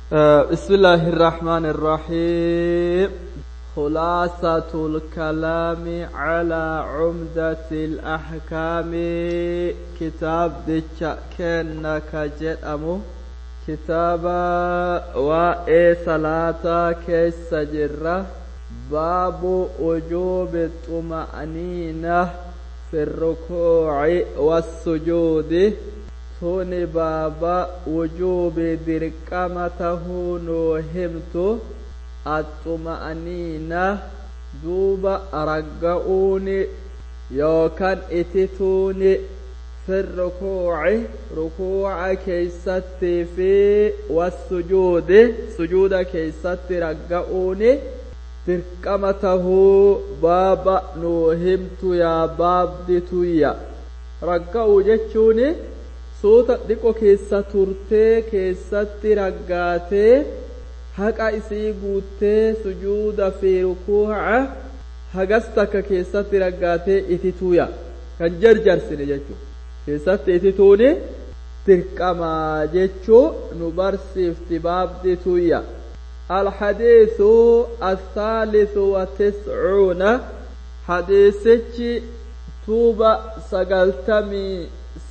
بسم الله الرحمن الرحيم خلاصة الكلام على عمدة الأحكام كتاب ديتشا كأنك جدأمو كتاب وإي صلاة كيس جرة باب وجوب الطمأنينة في الركوع والسجود tuni baaba wujuubi dirqama tahuu nuu himtu axxuma'aniina duuba ragga'uuni yookan itituuni fi rukuuci rukuuca keeysattii fi wassujuudi sujuuda keeysatti ragga'uuni dirqama tahuu baaba nuu himtu yaa baabdituyya ragga'uu jechuuni suuta dhiqo keessa turtee keessatti raggaatee haqa isii guuttee sujuuda fi rukuuca hagas takka keessatti raggaatee itituuya kan jarjarsine jechuu keessatti itituuni dirqamaa jechuu nu barsiifti baabdituyya الحديث الثالث وتسعون حديثك توبة سقلتمي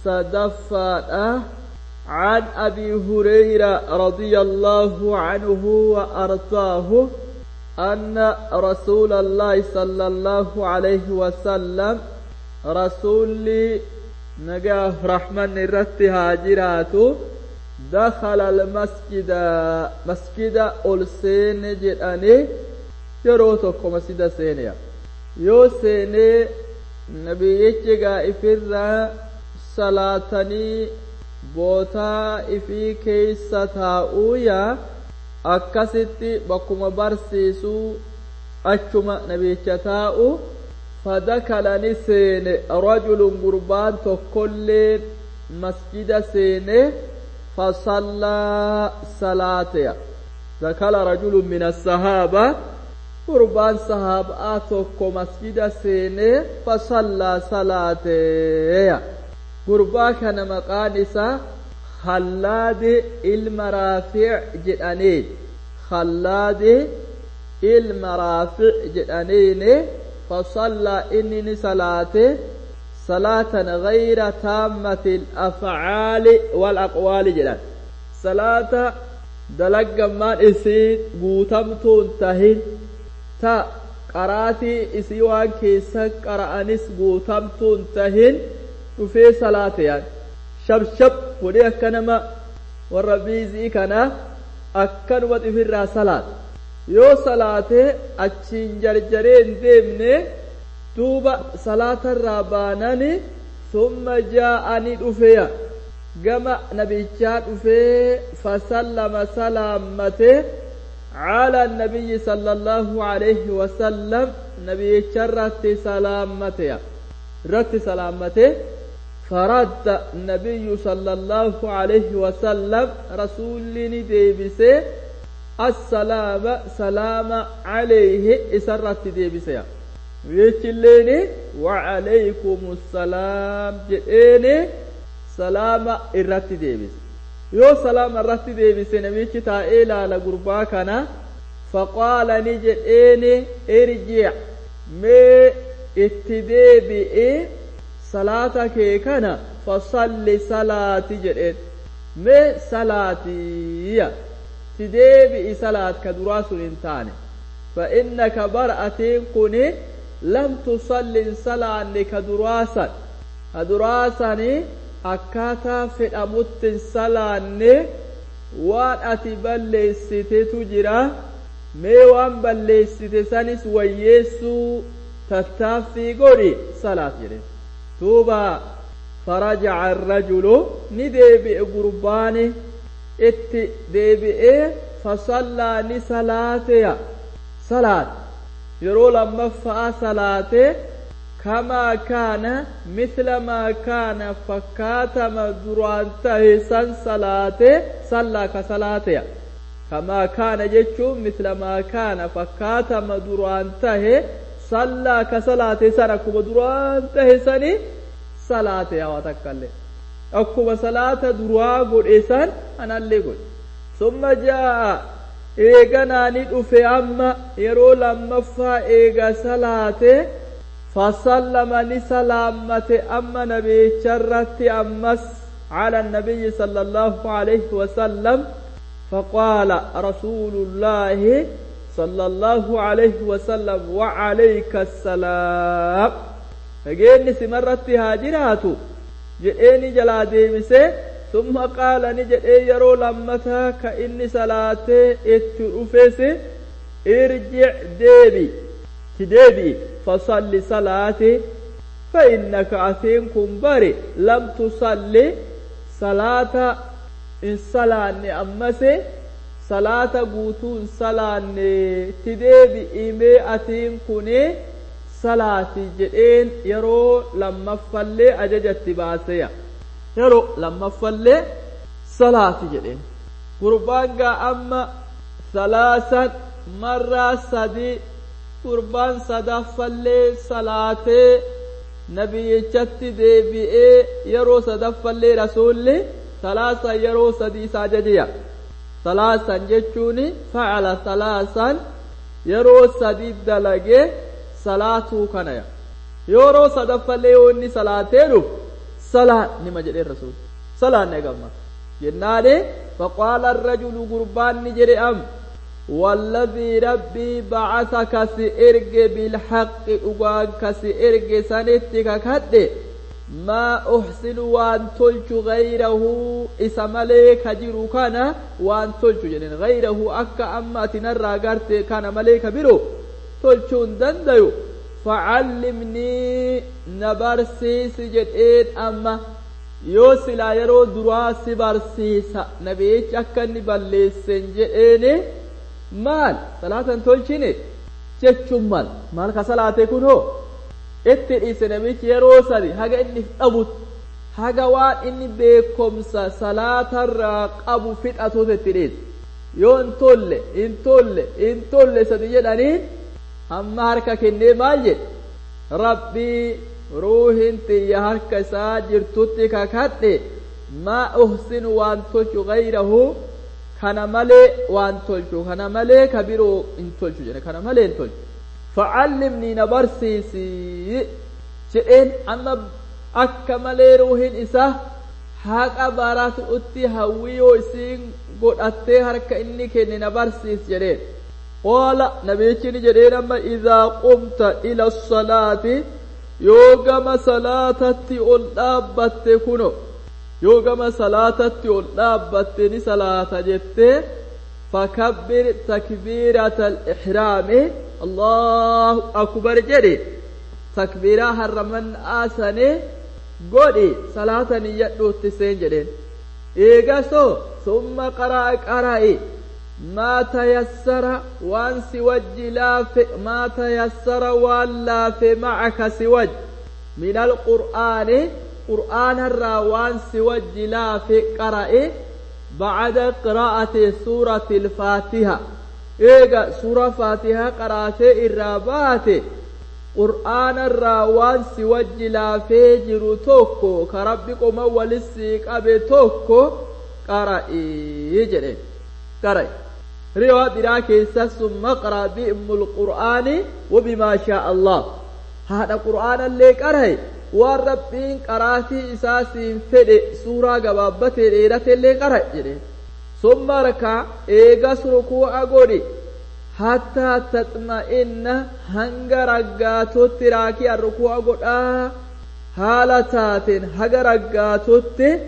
صدفة عن أبي هريرة رضي الله عنه وأرضاه أن رسول الله صلى الله عليه وسلم رسول نجاه رحمن الرت هاجرات دخل المسجد مسجد ألسين جداني يروتكم مسجد سينيا يو سيني نبي يجيغا إفرّا salaatanii bootaa ifii keeysa taa'uuya akkasitti bakkuma barsiisuu achuma nabicha taa'u fadakalani seene rajulun gurbaan tokkollee masjida seene fasallaa salaateya dakala rajulun min assahaaba gurbaan sahaaba'aa tokko masjida seene fasallaa salaateya gurbaa kana maqaan isaa khallaadi ilma raafic jedhaneen khallaadi ilma raafic jedhaneene fasallaa inni ni salaate salaatan gayra taammati alafcaali walaqwaali jedhan salaata dalaggammaan isii guutamtuun tahin ta qaraatii isii waan keessa qara'anis guutamtuun tahin dhufee salaate yaan shabshab fudhee akka nama warra biizii kana akkanuma xifirraa salaata yoo salaate achiin jarjaree hin deemne duuba salaatarraa baanani summa jaa'ani dhufeya gama nabichaa dhufee fasallama salaammate على النبي صلى الله عليه وسلم نبي شرت سلامته رت سلامته فرد النبي صلى الله عليه وسلم رسولني ديبسي السلام سلام عليه إسرت ديبسي ويشليني وعليكم السلام جئيني سلام إرت ديبسي يو سلام إرت ديبسي نبيك تائل على قربا كان فقال نجئيني ارجع مي اتديبئي salaata kee kana fasalli salaati jedheen mee salaatiya ti deebi'i salaat ka duraa sun hin taane fa'innaka bar'atiin kuni lam tusallin salaanni ka duraasan ka duraasani akkaataa fedhamuttin salaanne waan ati balleessitetu jira mee waan balleessite sanis wayyeessuu tattaaffii godhi salaat jedheen duuba farajaca arrajulu ni deebi'e gurbaani itti deebi'ee fasallaa ni salaateya salaat yeroo lammaffaa salaate kamaa kaana misla maa kaana fakkaatama duraan tahe san salaate sallaa ka salaateya kamaa kaana jechuun misla maa kaana fakkaatama duraan tahe sallaa ka salaate san akkuma duraan tahe sani salaate hawa takkallee akkuma salaata duraa godhe san anallee godhe summa jaa'a eeganaa ni dhufe amma yeroo lammaffaa eega salaate fasallama ni salaammate amma nabiyicharratti ammas على النبي صلى الله عليه وسلم فقال رسول الله صلى الله عليه وسلم وعليك السلام فجيني سمرت هاجرات جئني جلا ديمسه ثم قال نجد يرو لمتا كإني صلاته اترفس ارجع ديبي تديبي فصل صلاتي فإنك أثينكم بري لم تصلي صلاة إن صلاني أمسي صلاة قوتو إن صلاني تديبي إيمي أثين كوني صلاة جئين يرو لما فلي أججت باسيا yeroo lammaffallee salaati jedheen gurbaan gaa amma salaasan marraa sadii gurbaan sadaffallee salaatee nabiyyichatti deebi'ee yeroo sadaffallee rasuulli salaasan yeroo sadii isa ajajiya salaasan jechuun facala salaasan yeroo sadii dalagee salaatuu kanaya yeroo sadaffallee yoo inni salaatee dhufu صلاة نما جدي الرسول صلاة نجمع جناني فقال الرجل قربان نجري أم والذي ربي بعثك سئرج بالحق أقاك سئرج سنتك كد ما أحسن وأن تلج غيره إسمالي كجرو كان وأن تلج جنين غيره أكا أما تنرى قرت كان مليك برو تلجون دنديو فعلمني نبرسيس جدين أما yoo silaa yeroo duraa si barsiisa nabiyichi akka inni balleessen jedheeni maal salaatan tolchine jechuun maal maal ka salaate kun hoo itti dhiise nabiyichi yeroo sadi haga inni dhabutti haga waan inni beekomsa salaatarraa qabu fixatuutu itti dhiise yoo hin tolle hin tolle hin tolle sadi jedhanii amma harka kennee maal jedhe rabbii ruuhin tiyya harka isaa jirtutti kakadhe maa uhsinu waan tolchu gayrahu kana malee waan tolchu kana malee ka biroo hin tolchu jedhe kana malee hin tolchu facallimnii na barsiisi jedheen amma akka malee ruuhin isaa haqa baratuutti hawwiyoo isiin godhattee harka inni kenne na barsiis jedheen قال نبيتني جدين أما إذا قمت إلى الصلاة يوغم صلاة الأبت كنو يوغم صلاة الأبت صلاة جت فكبر تكبيرة الإحرام الله أكبر جدي تكبيرة هرمن آسني قولي صلاة يدو تسين جدين إيغاسو ثم قرأ قرأي ما تيسر وان سوج لاف ما تيسر وان لاف معك سوج من القرآن قرآن الراوان سوج لاف قرأ بعد قراءة سورة الفاتحة إيجا سورة فاتحة قرأت الرابات قرآن الراوان سوج لاف جرو توكو كربكم ولسيك أبي توكو قرأ يجري قرأ رواية براكي ثم اقرأ بأم القرآن وبما شاء الله هذا قرآن اللي قرأ والربين قراتي إساسي فد سورة قبابة ليلة اللي قرأ جري ثم ركع إيغاس ركوع قولي حتى تطمئن هنگ رقاتو تراكي الركوع قول حالتات هنگ رقاتو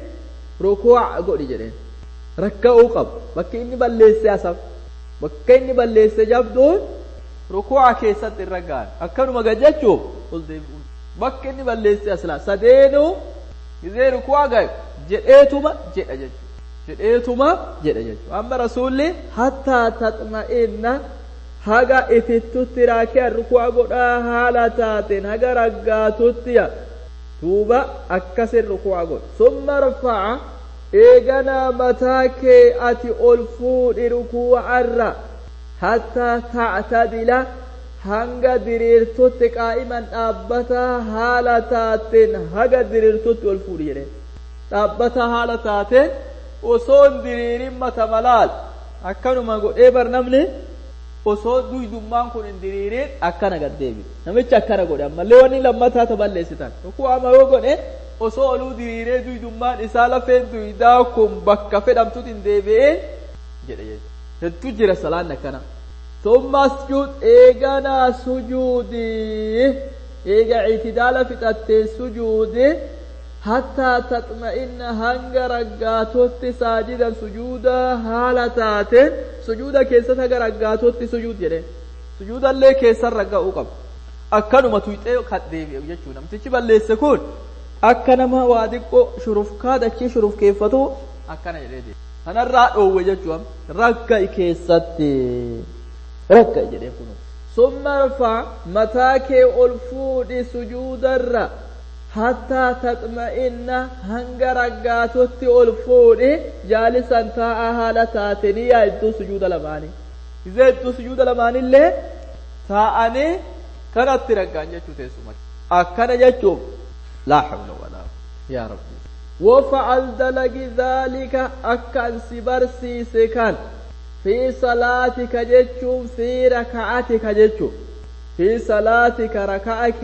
ركوع قولي جري rakka'uu qabu bakki inni balleesse asaf bakka inni balleesse jabduun rukuu'a keessatti irra ga'an akkanuma gajachuuf ol deebi'uun bakka inni balleesse aslaa sadeenuu gizee rukuu'a ga'e jedheetuma jedha jechuudha jedheetuma jedha jechuudha amma rasuulli hattaa taxma'inna haga itittutti raakee rukuu'a godhaa haala taateen haga raggaatutti duuba akkasin rukuu'a godha summa rafa'a eeganaa mataa kee ati ol fuudhi rukuu'arra hattaa tactadila hanga diriirtutti qaa'iman dhaabbataa haala taateen haga diriirtutti ol fuudhi jedhe dhaabbataa haala taateen osoo hin diriirin mata malaal akkanuma godhee bar namni osoo duydummaan kun hin diriirin akkana gad deebi namichi akkana godhe ammallee wanni lammataa ta balleessitan tokko ama yoo godhe osoo oluu diriiree duydummaan isaa lafeen duydaa kun bakka fedhamtutti hin deebi'ee jedhe hedduu jira salaan akkana ثم اسجد ايغانا سجودي ايغا اعتدال فقط سجودي حتى تطمئن هنگ رقاتوت ساجدا سجودا حالتات سجودا كيسا هنگ رقاتوت سجود جده سجودا اللي كيسا رقاو قب akkanuma tuyxee kan deebi'u jechuu namtichi balleesse kun akka nama waa xiqqoo shurufkaa dachii shurufkeeffatu akkana jedhee deebi'u kanarraa dhoowwe jechuun rakka keessatti rakka jedhee kunu summa rfa mataa kee ol fuudhi sujuudarra hattaa taxma'inna hanga raggaatotti ol fuudhi jaalisan taa'a haala taatanii yaa iddoo sujuuda lamaanii izee iddoo sujuuda lamaanillee taa'anii kanatti raggaan jechuu teessuma akkana jechuun laa hawla walaa yaa rabbi وفعل دلق ذلك أكن سبرسي سكان في صلاتك جتشم في ركعتك جتشم في صلاتك ركعك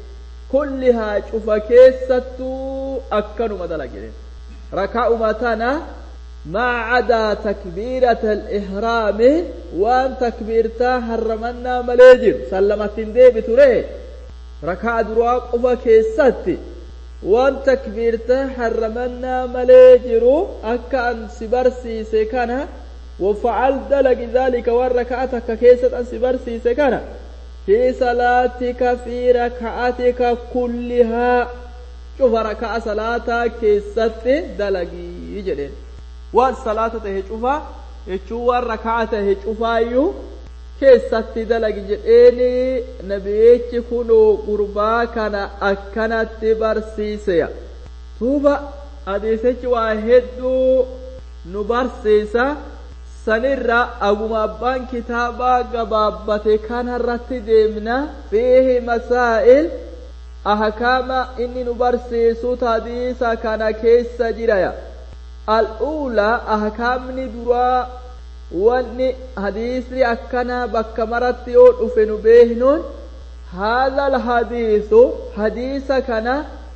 كلها شوف كيستو أكن مدلق ركع متنا ما عدا تكبيرة الإحرام وان تكبيرتا حرمنا مليجر سلمت دي بتوري ركع دراق أفا كيستي waan takbiirta harramannaa malee jiru akka an si barsiise kana وفعل دلق ذلك والركعتك كيست أن سبرسيس كان في صلاتك في ركعتك كلها شوف ركعة صلاة كيست دلقي يجرين والصلاة تهجوفا يجوا الركعة تهجوفا يو keessatti dalagi jedheeni nabiyichi kunuu gurbaa kana akkanatti barsiiseya tuuba hadiisichi waa hedduu nu barsiisa sanirra aguma abbaan kitaabaa gabaabbate kanarratti deemna fiihi masaa'il ahkaama inni nu barsiisut hadiisa kana keessa jiraya al'uulaa ahkaamni duraa wanni hadiisni akkana bakka maratti yoo dhufe nu beeknuun haadha alhadiisu hadiisa kana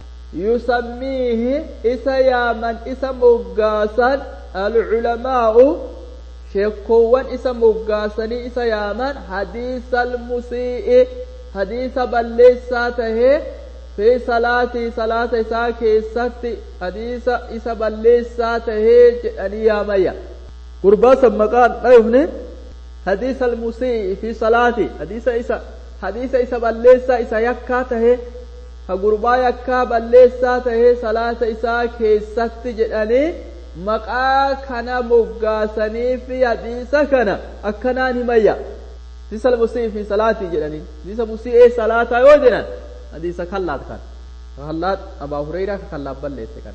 yusammiihi isa yaaman isa moggaasan alculamaa'u sheekkoowwan isa moggaasanii isa yaaman hadiisa almusii'i hadiisa balleessaa tahee fi salaatii salaata isaa keessatti hadiisa isa balleessaa tahee jedhanii yaamayya قرباس مقال أيهن حديث المسيء في صلاتي حديث إسا حديث إسا بلسا إسا يكا تهي فقربا يكا بلسا تهي صلاة إسا كيست جدني مقا كان مقاسني في حديث كان أكنان هميا حديث المسيء في صلاتي جدني حديث المسيء صلاة يوجنا حديث خلات كان خلات أبا هريرة خلات بلسا كان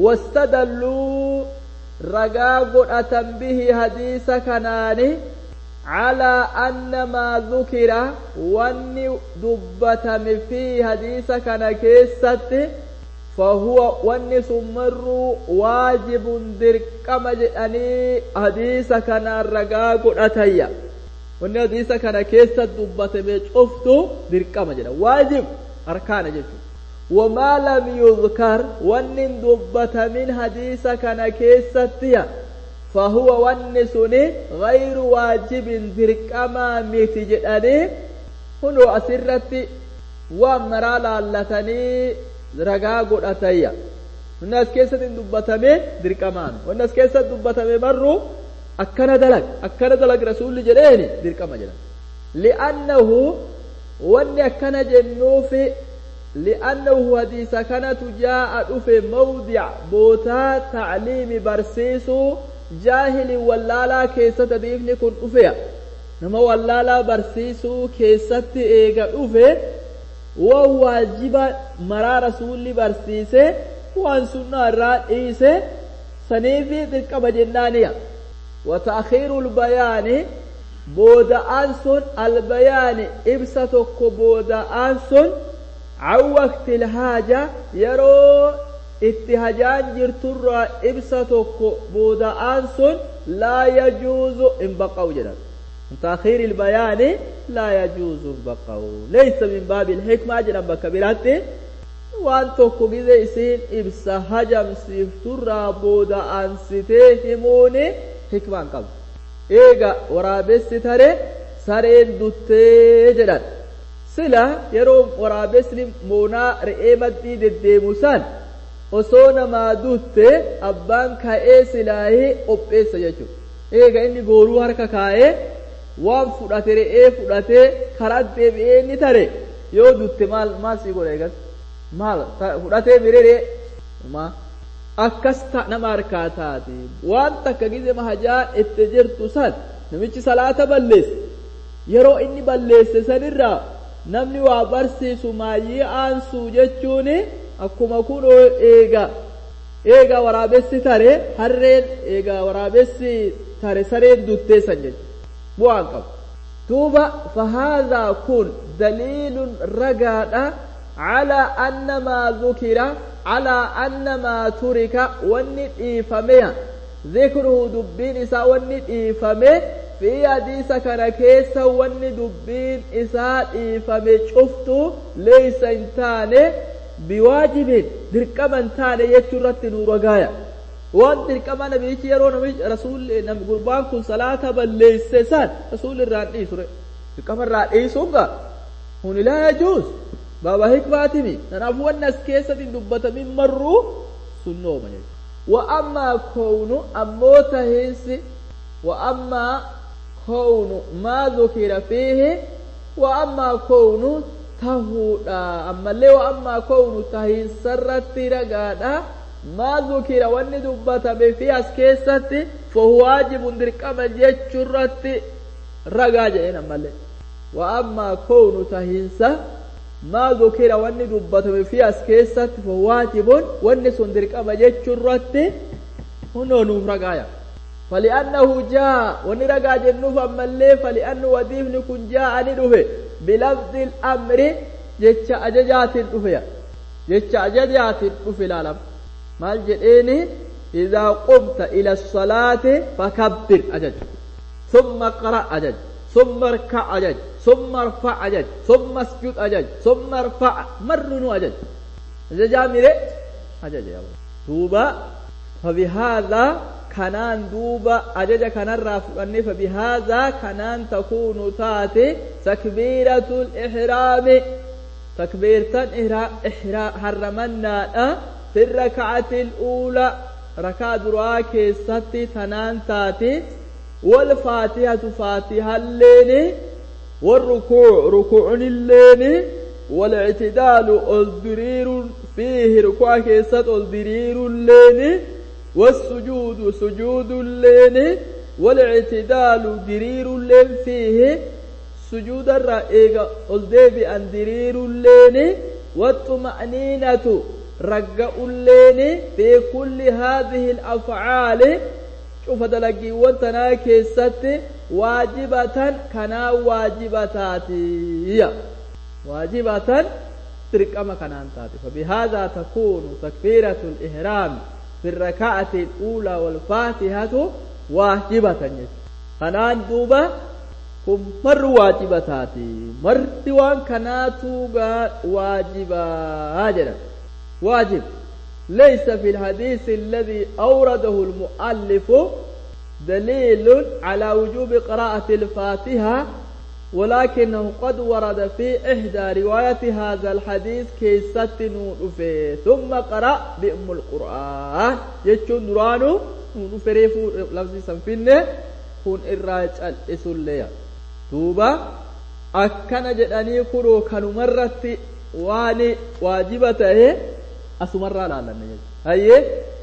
واستدلوا ragaa godhatan bihi hadiisa kanaani calaa anna maa dhukira wanni dubbatame fi hadiisa kana keessatti fahuwa wanni sun marruu waajibun dirqama jedhanii hadiisa kanaan ragaa godhatayya wanni hadiisa kana keessa dubbatame cuftu dirqama jedha waajib arkaana jechuudha وما لم يذكر ون دبت من حديث كان كيستيا فهو ون سني غير واجب دركما ميتجدني هنو أسرتي ومرا لالتني رقا قرأتيا الناس كيست دبتمي دركمان والناس كيست دبتمي مروا أكنا دلق أكنا دلق رسول جريني دركما جدا لأنه ون أكنا جنوفي لأنه حديث كانت جاء في موضع بوتا تعليم برسيسو جاهل ولالا كيسة ديفني كن أفيا نما ولالا برسيسو كيسة إيغا أفي وواجب مرا رسول برسيسي وان سنة الرئيسي سنيفي ذلك بجنانيا وتأخير البيان بودا أنسون البيان إبسة بودا أنسون عن وقت الحاجة يرو itti hajaan jirturraa ibsa tokko booda'aan sun laa yajuuzu hin baqa'u jedhan تأخير البيان لا يجوز بقه ليس من باب الحكمة جنا بك براتي وان توكو جزي اسين ابسا هجم سيفتر بودا ان ستيهموني حكمة قبل eega waraabessi tare sareen duttee jedhan sila yeroo waraabessi moonaa re'ee maddii deddeemu san osoo namaa dutte abbaan ka'ee silaahee qopheessa jechuudha eega inni gooruu harka kaa'ee waan fudhate re'ee fudhatee karaa deebi'ee inni tare yoo dutte maal maal sii godha eegas maal fudhatee biree maa akkas nama harkaa taate waan takka gize mahajaa itti jirtu san namichi salaata balleesse yeroo inni balleesse sanirraa namni waa barsiisu maayyii aansuu jechuun akkuma kun eega eega waraabessi tare harreen eega waraabessi tare sareen duttee san jechuudha bu'aan qabu duuba fahaadaa kun daliilun ragaadha على أن ما ذكر على أن ما ترك والندئفمه ذكره دبين إساء والندئفمه في حديث كان كيسا والندبين إساء إفمه شفته ليس انتاني بواجب دركما انتاني يتشرت نور غاية وان دركما نبي يرون رسول نبي قربان كن صلاة بل ليس سان رسول الرانئي سورة دركما الرانئي سورة هون لا يجوز baaba hikmaatimi kanaaf wanni as keessatti dubbatamin marruu sunnooma jechuudha wa ammaa kownu ammoo tahiinsi wa ammaa kownu maa dhukira fiihi wa ammaa kownu tahuudha ammallee wa ammaa kownu tahiinsarratti ragaadha maa dhukira wanni dubbatame fi as keessatti fahu waajibun dirqama jechurratti ragaa jedheen ammallee wa ammaa kownu tahiinsa ما ذكر واني دبته في اسكيست فواجب واني سندر كما جتشرت هنو نوف رقايا فلأنه جاء واني رقا جنوف أما اللي فلأنه وديف نكون جاء ندوه بلفظ الأمر جتش أججات الدفيا جتش أججات الدفي العالم مال جئيني إذا قمت إلى الصلاة فكبر أجج ثم قرأ أجج ثم اركع أجج ثم ارفع أجج ثم اسجد أجج ثم ارفع مرن أجج أجج ميري أجج يا دوبا فبهذا كنان دوبا أجج كنان رافقني فبهذا كنان تكون تاتي تكبيرة الإحرام تكبيرة إحرام حرمنا في الركعة الأولى ركعة دراكي ستي تنان تاتي والفاتحة فاتحة اللين والركوع ركوع اللين والاعتدال الضرير فيه ركوع كيست الضرير اللين والسجود سجود اللين والاعتدال درير اللين فيه سجود الرئيق الدبي أن درير اللين والطمأنينة رجع اللين في كل هذه الأفعال شوف دلقي وانتنا كيست واجبة كنا واجبتاتي واجبة تركما كنان تاتي فبهذا تكون تكبيرة الإحرام في الركعة الأولى والفاتحة واجبة كنان دوبا كم مر واجبتاتي مر دوان كناتو واجبة هاجرة واجب ليس في الحديث الذي أورده المؤلف دليل على وجوب قراءة الفاتحة ولكنه قد ورد في إحدى رواية هذا الحديث كيسة نوفي ثم قرأ بأم القرآن يجون نورانو نوفي ريفو لفظي سنفنه كون إراج الإسولية توبا أكنا جداني كرو كانوا مرت واني واجبته asumarraa laalanne jechuudha hayyee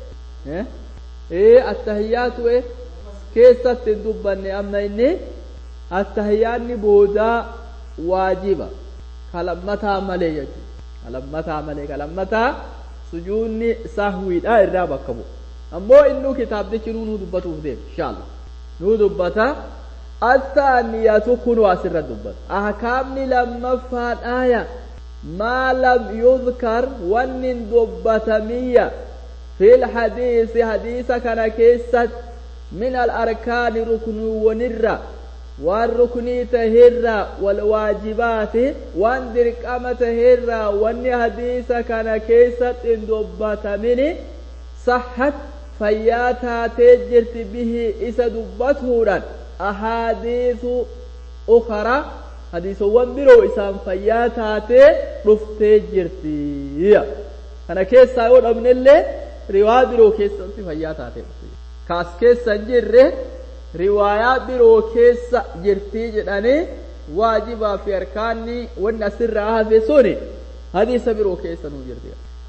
ee attahiyyaatu e keessatti hin dubbanne amma inni attahiyyaanni boodaa waajiba kalammataa malee jechuudha kalammataa malee kalammataa sujuunni sahwiidha irraa bakka bu'u ammoo innuu kitaabdichi nuu dubbatuuf deema inshaalla nuu dubbata attaaniyatu kunu asirra dubbata ahkaamni lammaffaan aaya ما لم يذكر ون دبتمية في الحديث حديث كان كيست من الأركان ركن ونرى والركن تهرى والواجبات وان درقام تهرى وان حديث كان كيست ان دبت مني صحت فياتا تجرت به إسا دبته أحاديث أخرى hadiisowwan biroo isaan fayyaa taatee dhuftee jirti kana keessaa yoo dhabnellee riwaa biroo keessatti fayyaa taatee dhufte kaas keessa hin jirre riwaayaa biroo keessa jirtii jedhanii waajibaa fi arkaanni wanni asirraa hafe suni hadiisa biroo keessa nuu jirti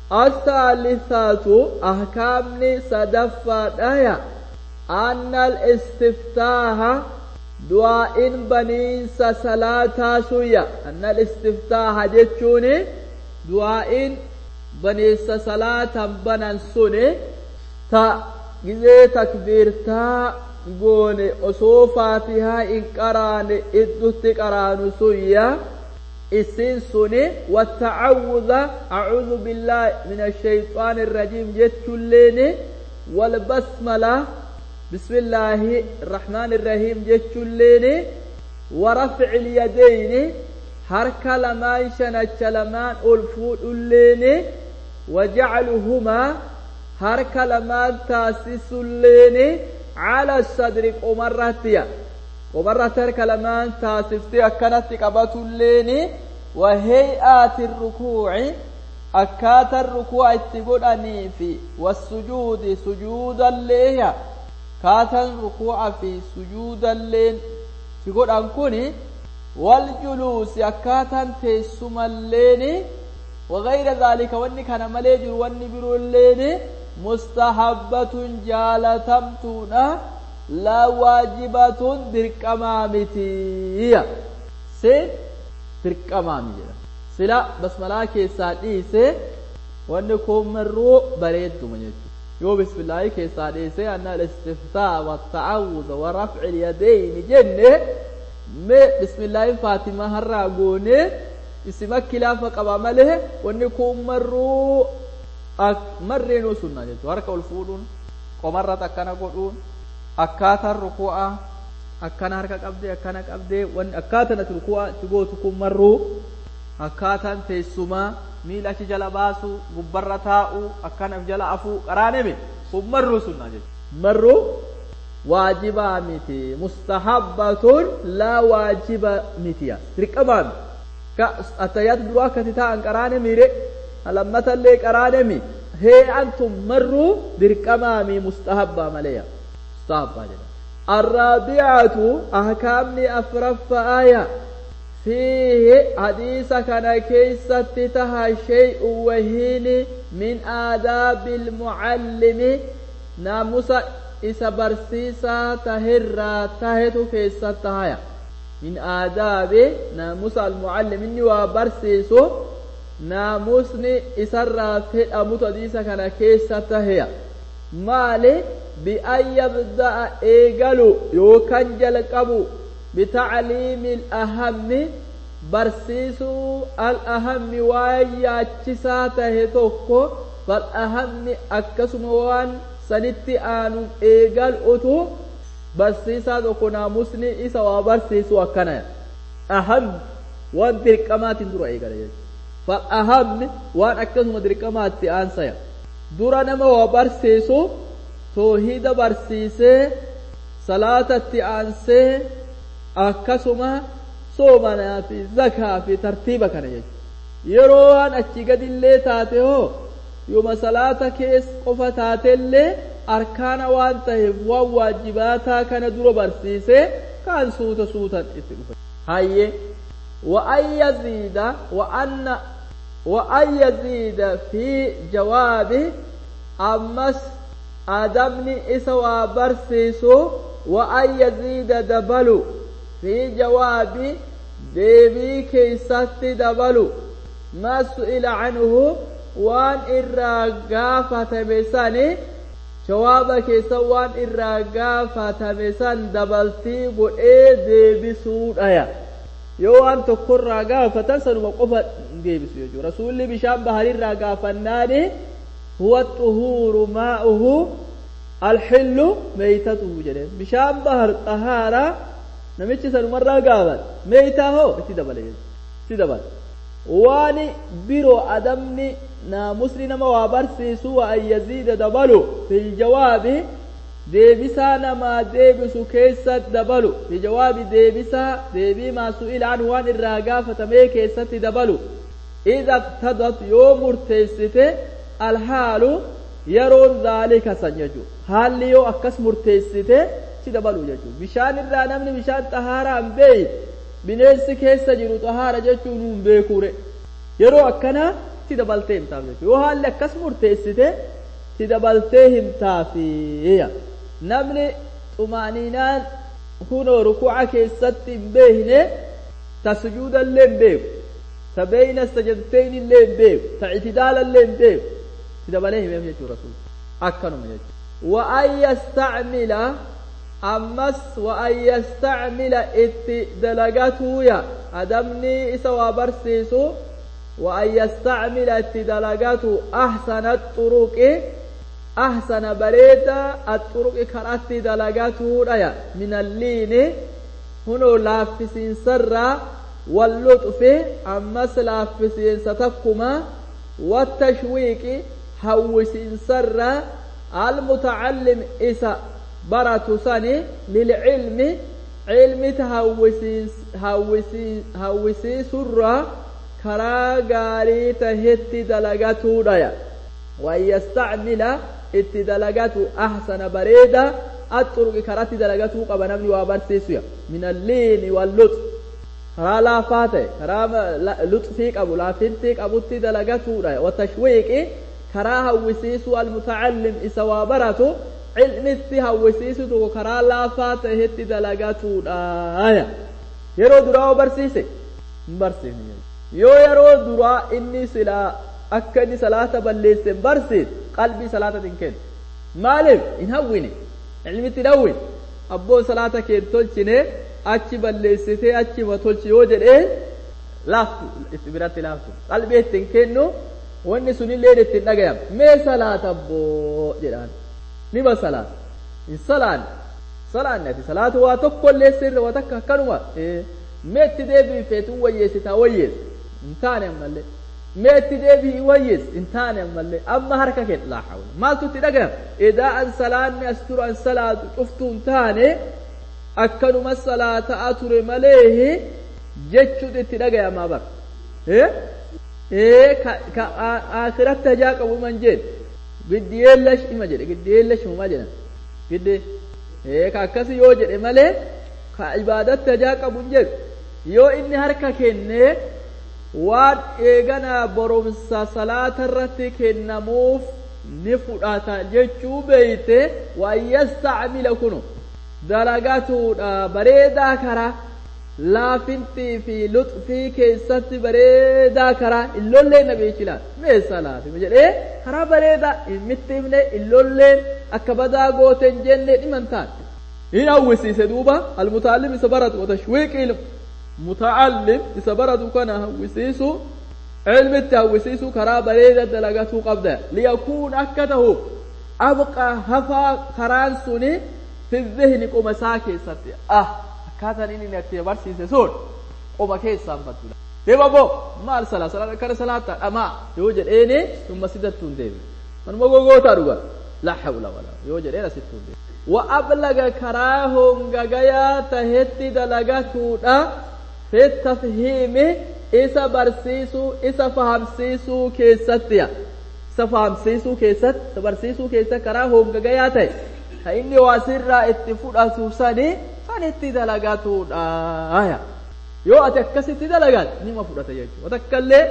الثالثة أحكام صدفة دايا أن الاستفتاح du'aa'in baniinsa salaataa suyya annal istiftaaha jechuun du'aa'in baniinsa salaatan banan suni ta gizee takbiirtaa goone osoo faatihaa hin qaraane iddutti qaraanu suyya isin suni wattacawudha acuudu billaahi min ashayxaani irrajiim jechuulleeni walbasmala بسم الله الرحمن الرحيم جتشليني ورفع اليدين حركة لما شنت لمان ألفود الليني وجعلهما حركة لما تاسس الليني على الصدر قمرتيا قمرت حركة لما تاسفتي أكنت قبط الليني وهيئات الركوع أكات الركوع اتقول أنيفي والسجود سجود الليها kaatan rukuu'a fi sujuudalleen si godhan kun wal juluusi akkaataan teessumalleen wagayra zaalika wanni kana malee jiru wanni biroolleen mustahabbatun jaalatamtuudha laa waajibatun dirqamaa mitiya seen dirqamaami jedha sila basmalaa keessaa dhiise wanni kun marroo bareedduma jechuudha yoo bismillaahi keessaa dhiisee anna al-istiftaa والتعوذ ورفع اليدين جنة mee bismillaahi faatimaa harraa goone isima kilaafa qaba malee wanni kun marruu marreenuu sunna jechuudha harka ol fuudhuun qomarratti akkana godhuun akkaataan ruku'a akkana harka qabdee akkana qabdee wanni akkaataan ati ruku'a itti gootu kun marruu akkaataan teessumaa miila achi jala baasu gubbarra taa'u akkanaf jala afuu qaraaneme kun marruu sunna jechuudha marruu waajibaa miti mustahabbatun laa waajiba mitiya dirqamaa miti ka attayyaatu duraa akkati taa'an qaraane miire lammatallee qaraanemi hee'an tun marruu dirqamaa mi mustahabbaa maleya mustahabbaa jedha الرابعة أحكام أفرف آية فيه حديث كان كيسة تها شيء وهين من آداب المعلم ناموس إسا برسيسا تهرى تهتو كيسة تهايا من آداب ناموس المعلم إني وبرسيسو ناموسني إسرى في أموت حديث كان كيسة تهيا مالي بأن يبدأ إيقلو يوكان جلقبو بتعليم الأهم برسيسو الأهم وياتشسا تهتوكو فالأهم أكسم وان سنتي آنو إيقال أتو برسيسا دوكو ناموسني إسا وبرسيسو أكنا أهم وان درقمات درو إيقال فالأهم وان أكسم درقمات آنسايا dura nama waa barsiisu toohida barsiisee salaatatti aansee akkasuma soomanaa fi zakaa fi tartiiba kana jechuudha yeroo waan achi gadillee taate hoo yooma salaata kees qofa taatellee arkaana waan taheef waan waajibaataa kana dura barsiisee kaan suuta suutan itti dhufe hayye وأن يزيد وأن وأن يزيد في جوابه أمس آدمني إسوا برسيسو وأن يزيد دبلو في جواب ديبي كيست دبلو ما سئل عنه وان إراغا فتمساني جواب كيسا وان إراغا فتمسان دبلتي بؤي ديبي سود آيا yoo waan tokkorraa gaafatan sanuma qofa deebisu jechuudha rasuulli bishaan baharirraa gaafannaani huwa xuhuuru maa'uhu alxillu meeytatuhu jedheen bishaan bahar xahaaraa namichi sanumarraa gaaban meeytaa hoo itti dabale itti dabale waan biroo adamni naamusni nama waa barsiisu wa an yaziida dabalu fi jawaabi deebisaa namaa deebisu keessa dabalu fi jawaabi deebisaa deebii maa su'ila anhu waan irraa gaafatamee keessatti dabalu ida iqtadat yoo murteessite alhaalu yeroon zaalika san jechuu haalli yoo akkas murteessite si dabalu jechuu bishaan irraa namni bishaan xahaaraa hin beeyi bineensi keessa jiru xahaara jechuun hin beekure yeroo akkanaa si dabaltee himtaaf jechuu yoo haalli akkas murteessite si dabaltee himtaafiya namni xumaaniinaan kunoo rukuuca keessatti hin beekne ta sujuudallee hin beeku ta beeyna sajadteyn illee hin beeku ta ictidaalallee hin beeku si dabalee himeef jechuu rasuul akkanuma jechuu wa an yastacmila ammas wa an yastacmila itti dalagatuuya adamni isa waa barsiisu wa an yastacmila itti dalagatu ahsana xuruqi ahsana bareeda axuruqi karatti dalagatuudhaya min alliini hunoo laaffisiinsarraa walluxfi ammas laaffisiinsa takkuma wattashwiiqi hawwisiinsarraa almutacallim isa baratu sani lilcilmi cilmita hawwisiisurraa karaa gaarii tahetti dalagatuudhaya وأن يستعمل itti dalagatu ahsana bareeda axuruqi karatti dalagatu qaba namni waa barsiisuya min alliini wallux karaa laafaa ta'e karaa luxfii qabu laafintii qabutti dalagatuudha watashwiiqi karaa hawwisiisu almutacallim isa waa baratu cilmitti hawwisiisu tokko karaa laafaa ta'etti dalagatuudha yeroo duraa oo barsiise hin barsiifne yoo yeroo duraa inni silaa akka inni salaata balleesse hin barsiise qalbii salaatatiin kennu maaliif hin hawwine ilmitti hin hawwine abboon salaata kee tolchine achi balleessitee achima tolchi yoo jedhee laaftu itti biratti laaftu qalbii ittiin kennu wanni sunillee ittiin dhagayam mee salaata abboo jedhaan nima salaata hin salaanne salaanne ati salaata waa tokkollee sirra waa takka akkanuma mee itti deebiin feetuun wayyeessitaa wayyeessa hin taane ammallee mee itti deebii wayyees hin taane ammallee amma harka kee laa hawla maaltu itti dhagayam edaa an salaanni as turu an salaatu cuftuu hin taane akkanuma salaataa ture malee jechuun itti dhagayamaa bar ee ka akhiratti hajaa qabu man jedhe giddiyeellash ima jedhe giddiyeellash humaa jedhan gidde ee ka akkasi yoo jedhe malee ka ibaadatti hajaa qabu hin jedhu yoo inni harka kennee waan eeganaa boromsa salaata irratti kennamuuf ni fudhata jechuu beeyte waan yastacmila kunu dalagatuudha bareedaa karaa laafintii fi luxfii keessatti bareedaa karaa illolleen nabiichilaan mee salaati jedhee karaa bareedaa ilmitti himne illolleen akka badaa goote hin jenne dhiman taan in hawwisiise duuba almutaallim isa baratu watashwiiqi mutaallim isa baratu kana hawwisiisu ilmitti hawwisiisu karaa bareeda dalagatuu qabda liyakuun akka tahu abqaa hafaa karaan suni fi dhihni qoma isaa keessatti ah akkaataan inni itti barsiise sun qoma keessaan baddudha deema boo maal salaa salaa akkana salaata dhamaa yoo jedheeni summa sidattuu hin deebi manuma gogootaa dhuga la hawla wala yoo jedheen asittuu hin deebi wa ablaga karaa hongagayaa tahetti dalagatuudha fi tafhiimi isa barsiisuu isa fahamsiisuu keessattiya isa fahamsiisuu keessatti isa barsiisuu keessatti karaa hongagayaa ta'e ka inni waa sirraa itti fudhatu sani san itti dalagatuudha yoo ati akkasitti dalagan nima fudhata jechuudha watakkallee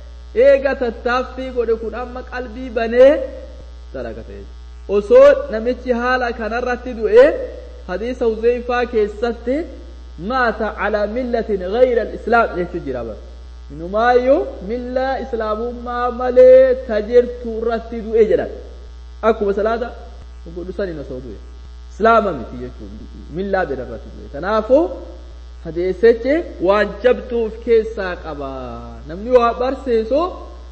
eega tattaaffii godhe kun amma qalbii banee dalagata jechuudha osoo namichi haala kanarratti du'e hadiisa huzeyfaa keessatti maata calaa millatin gayra alislaam jechuu jira bara inumaayyuu millaa islaamummaa malee tajirtu irratti du'e jedhan akkuma salaata godhu sanin osoo du'e islaama miti jechuun millaa bira irratti du'e kanaafuu hadeessichi waan jabduuf keessaa qaba namni waa barsiisu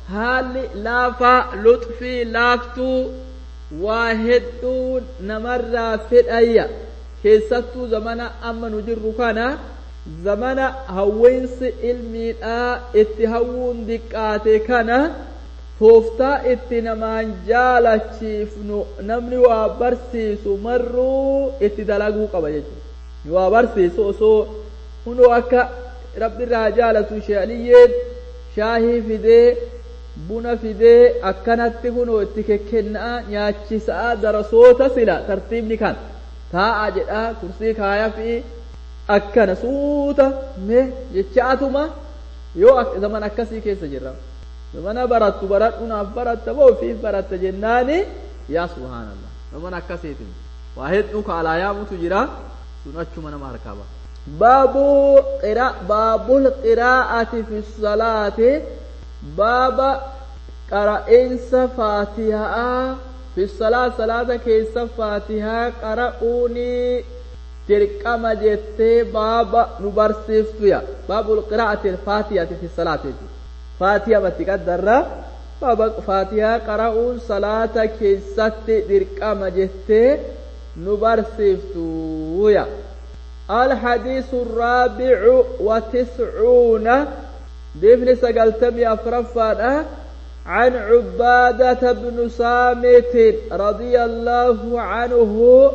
haalli laafaa luxfii laaftuu waa hedduu namarraa fedhayya keessattuu zamana amma nu jirru kana zamana hawweensi ilmiidhaa itti hawwuun diqqaate kana tooftaa itti namaan jaalachiifnu namni waa barsiisu marruu itti dalaguu qaba jechuudha waa barsiisu osoo hundoo akka rabbi irraa jaalatu sheeliyyeen shaahii fidee buna fidee akkanatti kunoo itti kekkennaa nyaachisaa darasoota sila tartiibni kan taa'a jedhaa kursii kaaya fi akkana suuta mee jechaatuma yoo zaman akkasii keessa jirra zamana barattu baradhu naaf baratta moo ofiif baratta jennaani yaa subhaanallah zaman akkasiitin waa hedduu kaalaa yaamutu jira sun achuma nama harkaa ba'a baabu qira baabul qiraa'ati fi salaati baaba qara'insa faatihaa fi salaa salaata keessa faatihaa qara'uunii dirqama jettee baaba nu barsiiftuya baabul qiraa'ati faatihati fi salaati faatiha batti qaddarra baaba faatihaa qara'uun salaata keessatti dirqama jettee nu barsiiftuya الحديث الرابع وتسعون دفن سقلتمي أفرفانا عن عبادة بن صامت رضي الله عنه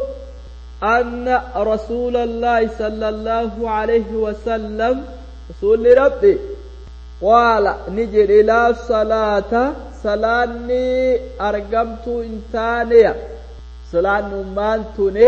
أن رسول الله صلى الله عليه وسلم رسول ربي قال نجر إلى صلاة صلاني أرقمت إنتانية صلاة نمانتني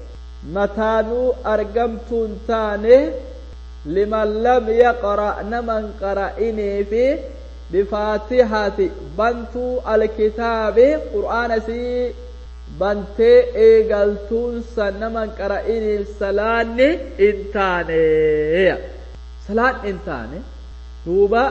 mataanuu argamtuu hin taane liman lam yaqra naman qara'inii fi bifaatihati bantuu alkitaabi qur'aana isii bantee eegaltuunsa naman qara'iniif salaanni hin taaneya salaan hin taane duuba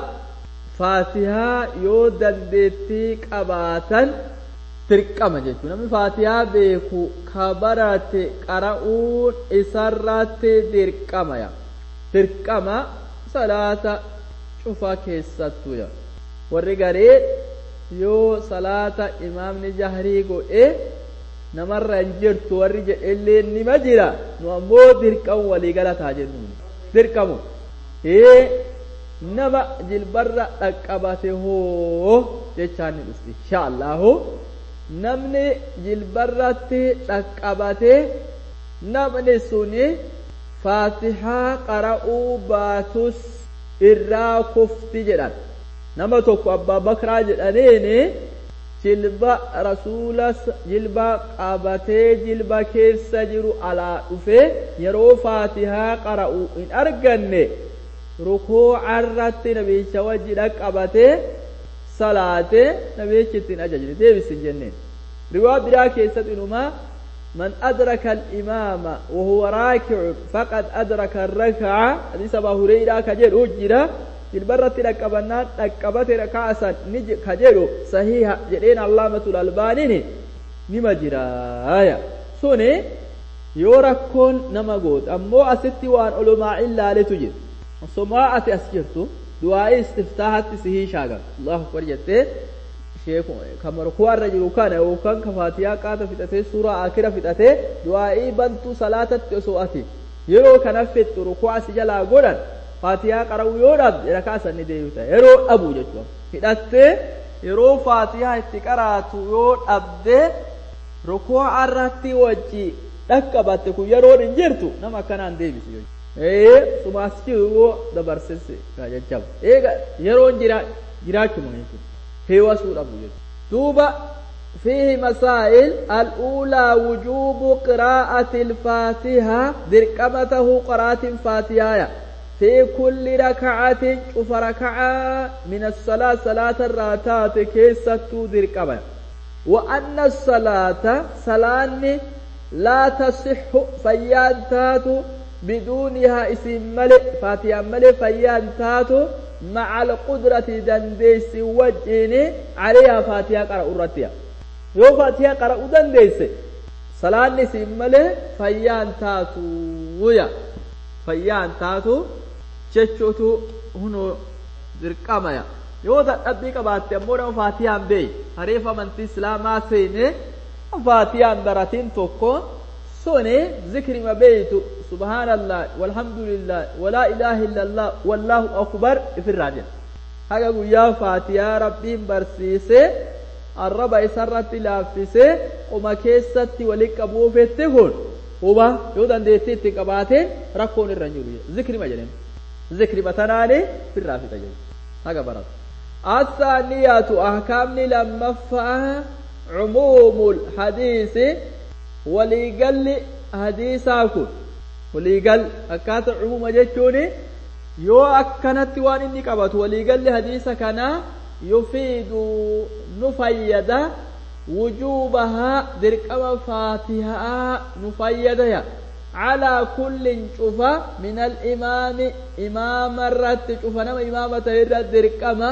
faatihaa yoo dandeettii qabaatan dirqama jechuudha namni faatihaa beeku ka barate qara'uun isarratti dirqamaya dirqama salaata cufa keessattuya warri garee yoo salaata imaamni jahrii godhe namarra hin jirtu warri jedhellee nima jira nu ammoo dirqamu walii galataa jennuun dirqamu ee nama jilbarra dhaqqabate hoo jechaan ni dhufti insha allahu namni jilbarratti dhaqqabate namni suni faatihaa qara'uu baatus irraa kufti jedhan nama tokko abbaa bakraa jedhaniini jilba rasuulas jilba qabatee jilba keessa jiru alaa dhufe yeroo faatihaa qara'u hin arganne rukuucarratti nabicha wajji dhaqqabatee salaate nabichi ittiin ajajne deebisin jenneen riwaa biraa keessatti inumaa من أدرك الإمام وهو راكع فقد أدرك الركعة حديث أبا هريرة كجير أجرا البرة لكبنات لكبت ركعة نج كجير صحيح جرين علامة الألباني نما جرايا سوني يوركون نما قود أمو أستي وان علماء إلا لتجد سماعة أسجرتو دعاء استفتاحات سهي شاغا الله أكبر جته sheeku kamar kuwarra jiru kana yookaan ka faatiyaa qaata fixatee suuraa akira fixatee du'aa'ii bantuu salaatatti osoo ati yeroo kana fixxu rukuu asi jalaa godhan faatiyaa qara'u yoo dhabde rakaa sanni deebita yeroo dhabu jechuudha hidhattee yeroo faatiyaa itti qaraatu yoo dhabde rukuu irratti wajji dhaqqabatte kun yeroon hin jirtu nama akkanaan deebisu jechuudha. ee sumaas jiru yoo dabarsise jajjaba eega yeroon jira jiraachuma jechuudha. هيوسو أبو دوبا فيه مسائل الأولى وجوب قراءة الفاتحة درقمته قراءة فاتحة في كل ركعة شوف ركعة من الصلاة صلاة الراتات كيسة درقمة وأن الصلاة صلاة لا تصح فيان تاتو بدونها اسم ملك فاتحة ملك فيان تاتو مع القدرة دنديس وجهني عليها فاتحة قرأ الرتيا يو فاتحة قرأ دنديس صلاة نسيم ملي فيان تاتو ويا فيان تاتو جتشوتو هنو درقاميا yoo dadhabbii qabaatte ammoo nama faatiyaan beey hareef amantii islaamaa seene faatiyaan baratiin tokko sone zikrima beeytu subhaanallah walhamdulillah walaa ilaaha illallah wallaahu akbar ifirraa jedha haga guyyaa faatiyaa rabbiin barsiise arraba isarratti laaffisee qoma keessatti walitti qabuufetti kun huba yoo dandeettii itti qabaateen rakkoon irra hin jiru zikrima jedheen zikrima tanaani firraa fixa jedhe haga baratu الثانية أحكام لما عموم الحديث وليقل حديثا كن وليقل أكات عموم جتوني يو أكنت وان إني قبط وليقل حديث كان يفيد نفيد وجوبها دركم فاتحة نفيد على كل شوفة من الإمام إمام الرت شوفة نما إمامة الرت دركم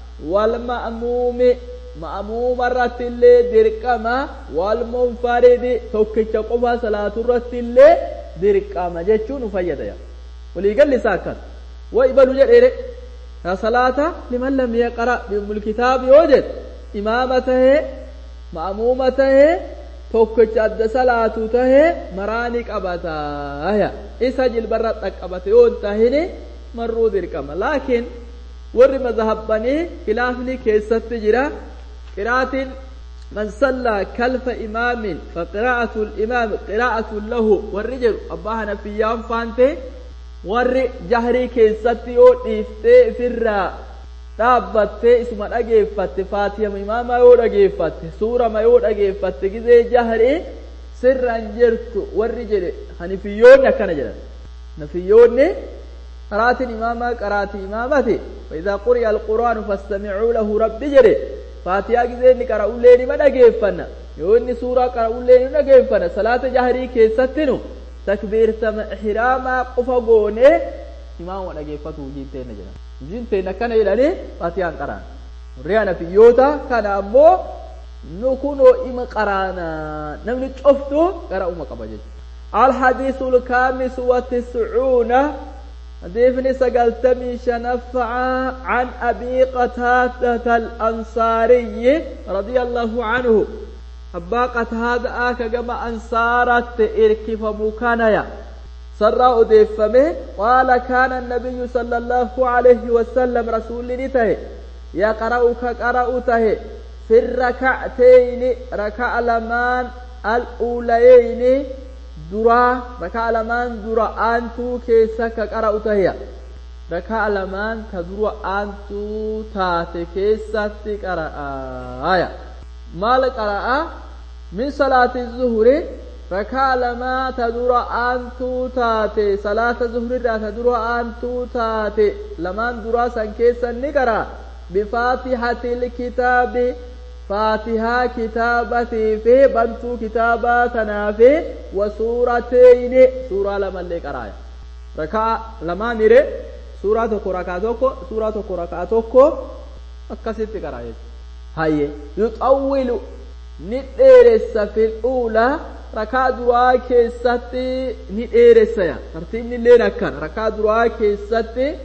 والمأموم مأموم الرت اللي دركم والمنفرد توكيش قفا صلاة الرت اللي دركم جتشو نفيد يا وليقل لي ساكن ويبلو جل صلاة لمن لم يقرأ بأم الكتاب يوجد إمامته مأمومته tokkicha adda salaatu tahe maraani qabataa isa jilbarra dhaqqabate yoo hin tahine marruu dirqama laakiin warri mazhabbanii khilaafni keessatti jira qiraatiin من صلى كلف إمام فقراءة الإمام قراءة له والرجل أباها نفيان فانته warri jahrii keessatti yoo dhiiftee ifirraa dhaabbattee isuma dhageeffatte faatihama imaamaa yoo dhageeffatte suurama yoo dhageeffatte gizee jahrii sirran jirtu warri jedhe hanifiyyoonni akkana jedhan nafiyyoonni qaraatiin imaamaa qaraatii imaamati فإذا قرئ القرآن فاستمعوا له ربي جري فاتحة gizee inni qara'ullee nima dhageeffanna yoo inni suuraa qara'ullee ni dhageeffanna salaata jahrii keessattinu takbiirtama ihraamaa qofa goonee imaama dhageeffatu hojiin teenna jedhama hojiin teenna akkana jedhanii faatiyaan qaraan warri nafiyyoota kana ammoo nu kunoo ima qaraana namni coftu gara uma qaba jechuudha الحديث الخامس والتسعون حديث سقلتمي شنفع عن أبي قتادة الأنصاري رضي الله عنه أبا قتادة آكا كما أنصارت إركف مكانيا سر أدفمه قال كان النبي صلى الله عليه وسلم رسول نته يقرأ كقرأته في الركعتين ركع لمان الأوليين درا ركع لمان درا أنتو كيسا كقرأته ركع لمان كدرا أنتو تاتي كيسا تقرأ آية مال قرأ من صلاة الظهر ركع لما تدور أنتو تاتي صلاة الظهر را تدور أنتو تاتي لما درا سنكيسا نقرأ بفاتحة الكتاب فاتحة كتابتي في بنتو كتابة تنافي وسورتين سورة لما اللي قرأ ركع لما نري سورة تكو ركع تكو سورة تكو ركع تكو أكسيت قرأ هاي يطول نديرس في الأولى ركع دروا كيستي نديرس يا ترتيب نلين أكن ركع دروا كيستي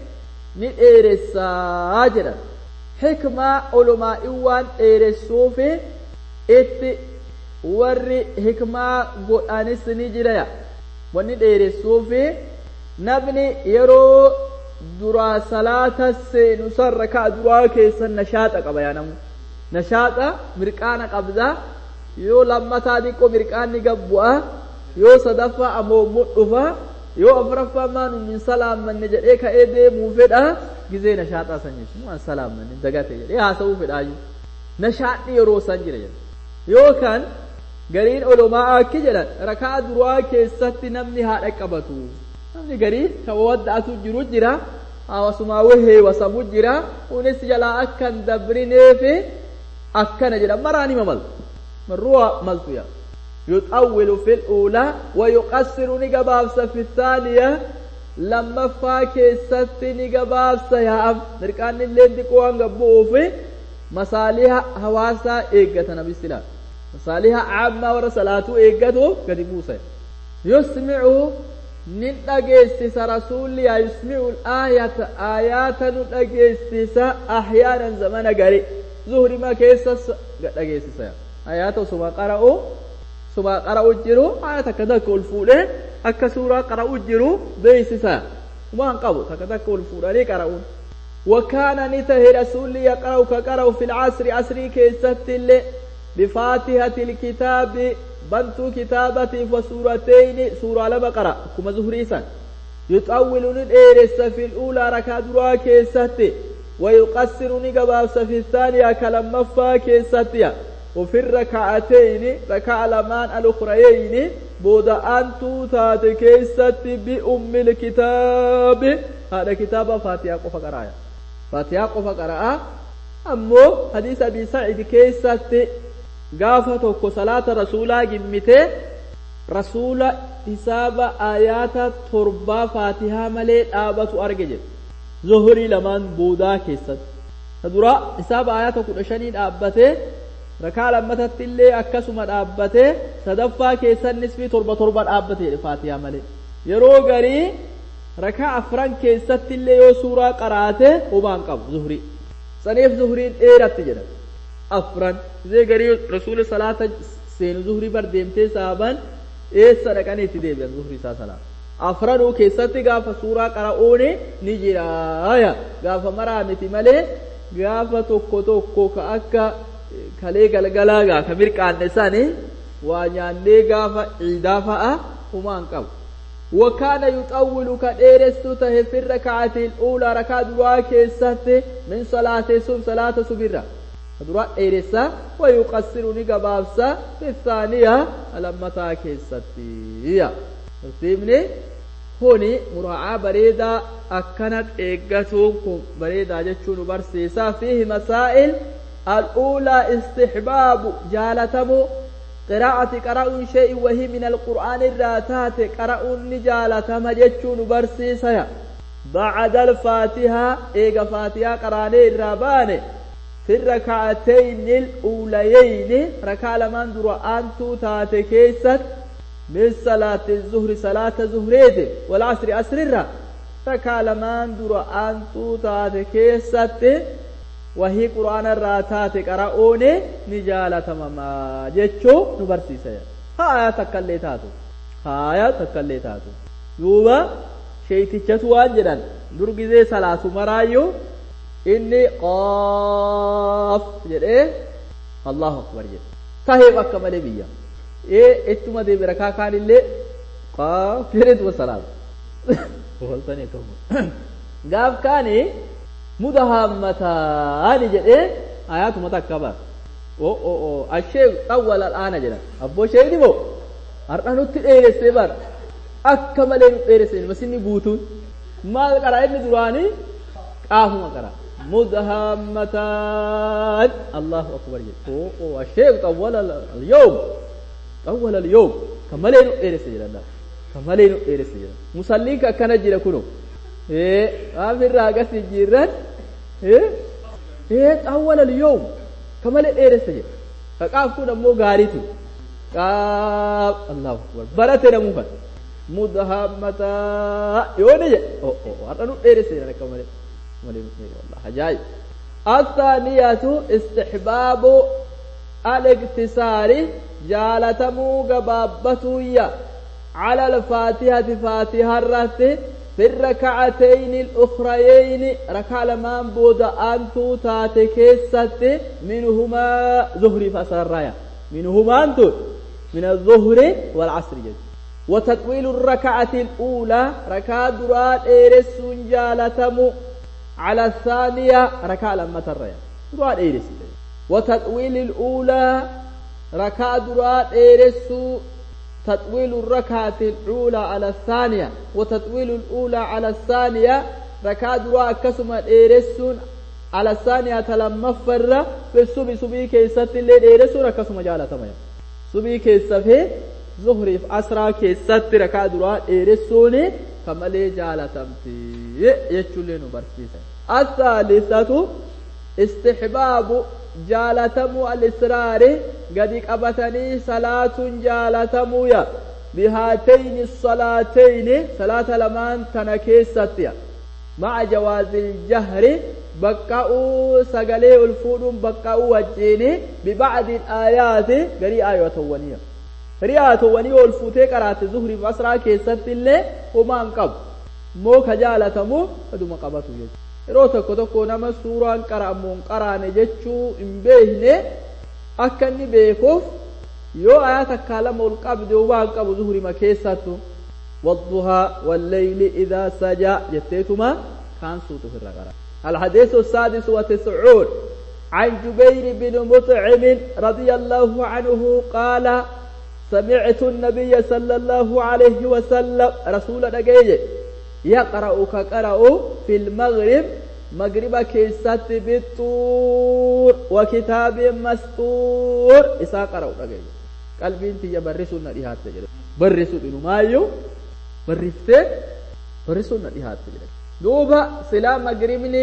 نديرس أجرا حكمة علماء إيوان إيرسوف إت warri hikmaa godhanis ni jira wanni dheeressuufi namni yeroo duraa salaata seenu san rakaa duraa keessan nashaaxa qaba yaa namu nashaaxa mirqaana qabda yoo lammataa diqqoo mirqaanni gabbu'a yoo sadaffaa ammoo mudhufa yoo afuraffaa maanu min salaammanne jedhee ka'ee deemuu fedha gizee nashaaxaa san jechuun waan salaammanne dagate jedhee haasa'uu fedhaayyuu nashaadhi yeroo san jira jedha yookaan gariin olomaa akki jedhan rakaa duraa keessatti namni haadha qabatu namni garii kan wadda'atu jiru jira hawaasumaa wahee wasamu jira kunis jalaa akkan dabrineefi akkana jedhan maraan hima maltu marruwa maltu yaa يطول في الأولى ويقصر نقبابس في الثانية لما فاكي ست نقبابس يا أم نركان اللين تقوان قبوفي مصالح هواسا إيقة نبي السلام مصالح عامة ورا صلاته إيقته قد موسى يسمع nin dhageessisa rasuulli yaa yusmi'u aayata aayaata nu dhageessisa ahyaanan zamana gari zuhrima keessas dhageessisa aayaata usuma qara'u usuma qara'u jiru aayata akka takka ol fuudhee akka suuraa qara'u jiru beeksisa waan qabu takka takka ol fuudhanii qara'uun وكان نته رسول يقرأ كقرأ في العصر عصري كيست اللي بفاتحة الكتاب بنت كتابة وسورتين سورة لما قرأ كما زهريسا يطول الإيرس في الأولى ركا درا كيست ويقصر نقبابس في الثانية كلمة فا كيست وفي الركعتين ركع لمان الأخريين بود أنتو تات كيست بأم الكتاب هذا كتاب فاتحة قفا قراءة فاتحة قفا قراءة أمو حديث أبي سعيد كيست gaafa tokko salaata rasuulaa gimmite rasuula hisaaba aayaata torbaa faatihaa malee dhaabatu arge jedhe zuhurii lamaan boodaa keessatti ta dura hisaaba aayaata kudha shanii dhaabbate rakaa lammatatti illee akkasuma dhaabbate sadaffaa keessannis fi torba torba dhaabbate jedhe faatihaa malee yeroo garii rakaa afran keessatti illee yoo suuraa qaraate homaan qabu zuhurii saniif zuhuriin dheeratti jedhama afran zai gari rasul salata seenu zuhrii bar deemtee saaban eessa dhaqanii itti deebi'an zuhrii isaa salaata afranuu keessatti gaafa suuraa qara'uuni ni jiraaya gaafa maraa miti malee gaafa tokko tokko ka akka kalee galgalaa gaa ka mirqaanne sani waa nyaannee gaafa ciidaa fa'a humaan qabu وكان يطول كديرست ته في الركعة الأولى ركعة دعاء كيست من صلاة سب صلاة سبرة dura dheeressa wayuqassiru ni gabaabsa bisaaniya lammataa keessattiya tartiibni kuni muraa'aa bareedaa akkana eeggatuun kun bareedaa jechuu nu barsiisa fiihi masaa'il al'uulaa istixbaabu jaalatamu qiraa'ati qara'uun shay'i wahii min alqur'aan irraa taate qara'uun ni jaalatama jechuu nu barsiisaya bacda alfaatihaa eega faatihaa qaraanee irraa baane في الركعتين الأوليين ركع لمن درو أنتو تاتي كيست من صلاة الظهر صلاة زهريد والعصر أسر الرا ركع لمن درو أنتو تاتي كيست وهي قرآن الراتات قرؤون نجالة مما جتشو نبرسي سيا ها تكالي تاتو ها تكالي تاتو يوبا شيتي وان جدن درقي زي صلاة مرايو inni qaaf jedhee allahu akbar jedhe tahee bakka malee biyya ee ittuma deebi rakaa kaan illee qaaf jedheetuma salaata gaaf kaani mudahammataani jedhee ayaatuma takka bar o o o ashee xawwal al'aana jedhan abboo sheeyni moo har'a nutti dheeressee bar akka malee nu dheeressee masinni guutuun maal qaraa inni duraanii qaafuma qaraa مدهامتان الله أكبر أوه الشيخ طول اليوم طول اليوم كمالين إيرس جدا كمالين إيرس جدا مسليك كان جدا كنو إيه آمر راقس جيران إيه إيه طول اليوم كمالين إيرس جدا فقاف كنا مو غاريتو قاف الله أكبر براتنا مو مدهامتان يوني أوه أوه أرنو إيرس جدا كمالين والله عجائب الثانية استحباب الاقتصار جالتمو قبابتوية على الفاتحة فاتحة الرت في الركعتين الأخريين ركع لمان بود أنتو تاتكيست منهما ظهر فسرايا منهما أنتو من الظهر والعصر جد وتطويل الركعة الأولى ركع درات إيرس جالتمو على الثانية ركع لما ترى درات إيرس وتطويل الأولى ركع درات إيرس تطويل الركعة الأولى على الثانية وتطويل الأولى على الثانية ركع درات كسم إيرس على الثانية لما فر في السبي سبي كيست اللي إيرس ركسم جالة ميا سبي كيست في ظهري في أسرى كيست ركع درات إيرسوني كمالي جالتمتي يجولين برسيسا الثالثة استحباب جالتم الإسرار قد قبتني صلاة جالتم يا بهاتين الصلاتين صلاة لمان تنكيستيا مع جواز الجهر بقاؤوا سقلي الفود بقاؤوا وجيني ببعض الآيات قري آية ونية قري آية ونية الفوتي قرات زهري بأسرع كيست اللي وما انقب مو كجالة مو فدوما قبطوا يجي yeroo tokko tokko nama suuraan qara'amu hin qaraane jechuu hin beekne akka inni beekuuf yoo ayaa takkaa lama ol qabde waan qabu zuhurima keessattu والضحى والليل إذا سجى جتيتما كان صوت في الرقرة الحديث السادس وتسعون عن جبير بن مطعم رضي الله عنه قال سمعت النبي صلى الله عليه وسلم رسول نجيه يقرأ كقرأ في المغرب مغرب كيست بالطور وكتاب مسطور إسا قرأ نجيه قلبي انت يبرسوا النبيهات تجد برسوا بنو مايو برفتي برسوا النبيهات تجد دوبا سلا مغربني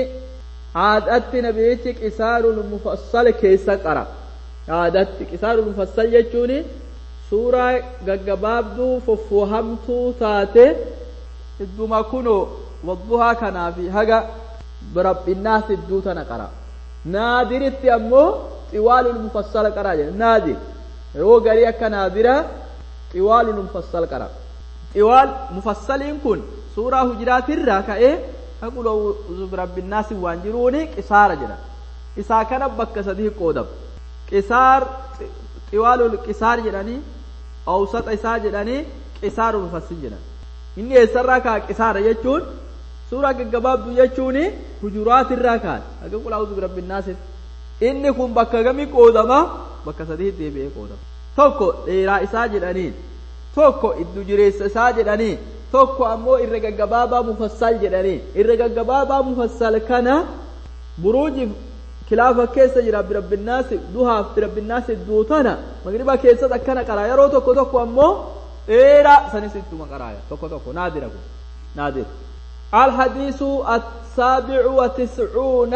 عادت نبيتي قصار المفصل كيس قرأ عادت قصار المفصل يجوني سورة غغبابدو ففوهمتو تاتي idduma kunoo wadduhaa kanaa fi haga birabbinnaas idduu tana qara naadiritti ammoo xiwaalul mufassala qara jedhe naadir yoo garii akka naadira xiwaalul mufassal qara xiwaal mufassaliin kun suuraa hujiraatirraa ka'ee haqul birabbinnaas waan jiruuni qisaara jedha isaa kana bakka sadii qoodam qisaar xiwaalul qisaar jedhanii awsaxa isaa jedhanii qisaarul mufassil jedhan inni eessarraa kaa qisaara jechuun suuraa gaggabaabdu jechuun hujuraat irraa kaan haga qul a'uuzu birabbinnaasitti inni kun bakka gami qoodama bakka sadii deebi'ee qoodama tokko dheeraa isaa jedhaniin tokko iddu jireessa isaa jedhanii tokko ammoo irra gaggabaabaa mufassal jedhanii irra gaggabaabaa mufassal kana buruujiif kilaafa keessa jira birabbinnaasi duhaaf birabbinnaasi duutana magriba keessatti akkana qara yeroo tokko tokko ammoo dheeraa sanis ittuma qaraaya tokko tokko naadira kun naadir الحديث السابع وتسعون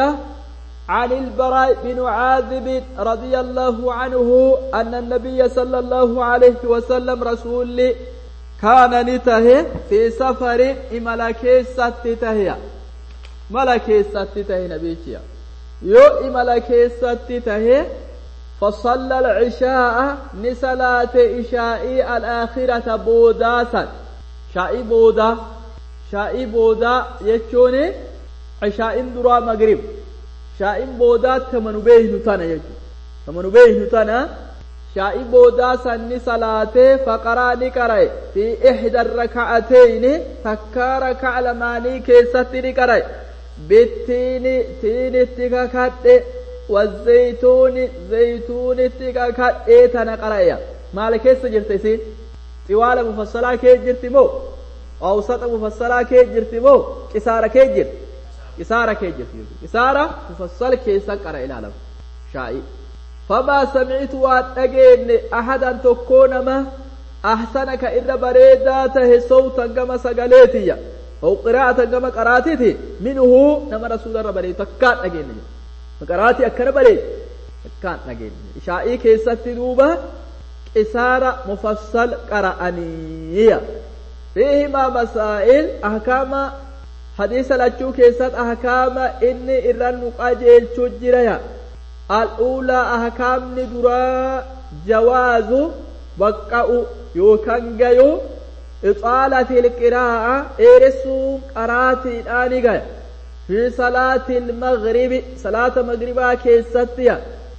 عن البراء بن عاذب رضي الله عنه أن النبي صلى الله عليه وسلم رسول كان نته في سفر ملكي ستته ملكي ستته نبيتيا يو ملكي ستته فصلى العشاء نسلات إشاء الآخرة بوداسا شاء بودا شاء بودا يجون عشاء درا مغرب شاء بودا تمن به نتانا يجو تمن به نتانا شاء بودا سن صلاة فقرا نقرأ في إحدى الركعتين تكا ركع لماني كيست نقرأ بالتين تين اتكاكات والزيتون زيتون اتكاكات ايتنا قرأ مال كيس جرت سين طوال مفصلة كي جرت مو أوسط مفصلة كي جرت مو كسارة كي جرت كسارة كي جرت كسارة مفصل كيس قرأ إلى لم شائي فما سمعت واتقين أحدا تكون ما أحسنك إلا بريداته صوتا كما سقليتي أو قراءة كما قراتيتي منه نما رسول الله بريد تكات أجين مقراتي أكنا بريد تكات أجين إشائي كيست دوبا قسارة مفصل قرأنية فيهما مسائل أحكام حديث الأجو كيست أحكام إني إرن نقاجيل تجريا الأولى أحكام ندرا جواز بقاء يوكان جيو إطالة القراءة إرسوم قراتي آنيغا في صلاة المغرب صلاة مغربا كيستيا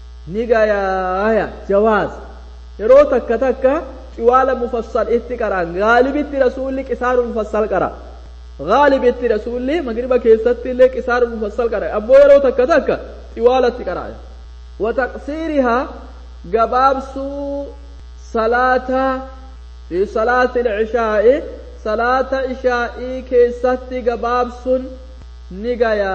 نيغا جواز yeroo takka takka ciwaala mufassal itti qaraan gaalibitti rasuulli qisaaru mufassal qara gaalibitti rasuulli magriba keessatti illee qisaaru mufassal qara ammoo yeroo takka takka ciwaalatti qaraa وتقصيرها جبابسو صلاة في صلاة العشاء صلاة عشاء كيست جبابس نجايا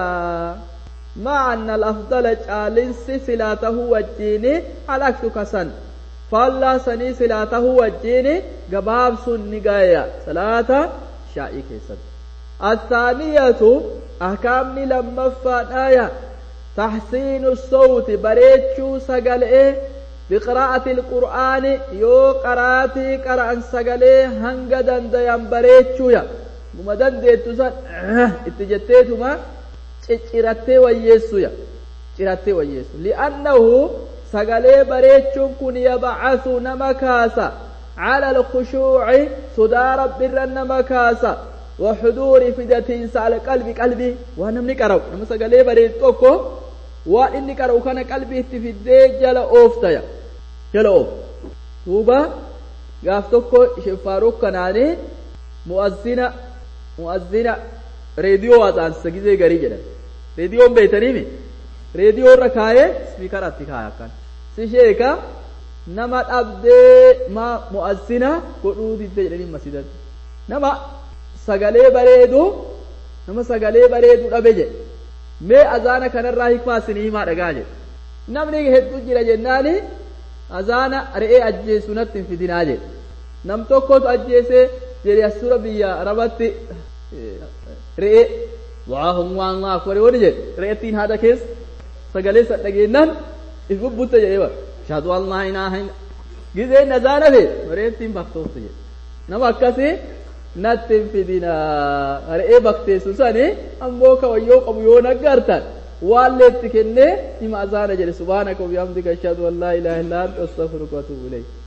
مع أن الأفضل جالس صلاته والجيني على كسن فالله سني صلاته والجيني جبابس نجايا صلاة عشاء كيست الثانية أحكام لما فانايا تحسين الصوت بريتشو سقل إيه biqiraa'ati ilqur'aani yoo qaraatii qara'an sagalee hanga dandayan bareechuuya guma dandeettu san itti jetteetuma ciccirattee wayyeessuya cirattee wayyeessu li'annahu sagalee bareechuun kun yabcasu nama kaasa على الخشوع صدى رب النما كاسا وحضور فدتين على قلبي قلبي وانا من قرأ نما سغلي بريد توكو واني قرأ كان قلبي تفدي جل اوفتيا جل اوف توبا غاف توكو شفاروك كناني مؤذنة مؤذنة راديو وازان سگيزي غري جدا راديو بيتني مي راديو ركايه سپیکر اتی کھایا کن سشیکا nama dhabdee ma mu'azzina godhuu didde jedhanii masjidatti nama sagalee bareedu nama sagalee bareedu dhabe jedhe mee azaana kanarraa hikmaa isinii himaa dhagaa jedhe namni hedduu jira jennaani azaana re'ee ajjeesu natti hin fidinaa jedhe nam tokkotu ajjeesee jedhe asura biyya arabatti re'ee waa humwaan waa kore wani jedhe re'ettiin haadha keessa sagalee san dhageennan if bubbutte jedhee bara ashhadu an laa ilaaha illa gizeen azaana fe re'ettiin baktoofte jedhe nama akkasii natti hin fidinaa re'ee bakteessu sani ammoo kawayyoo qabu yoo naggartan waan leetti kennee hima azaana jedhe subhaanaka wa bihamdika ashhadu an laa ilaaha illa anta astaghfiruka wa atuubu ilayk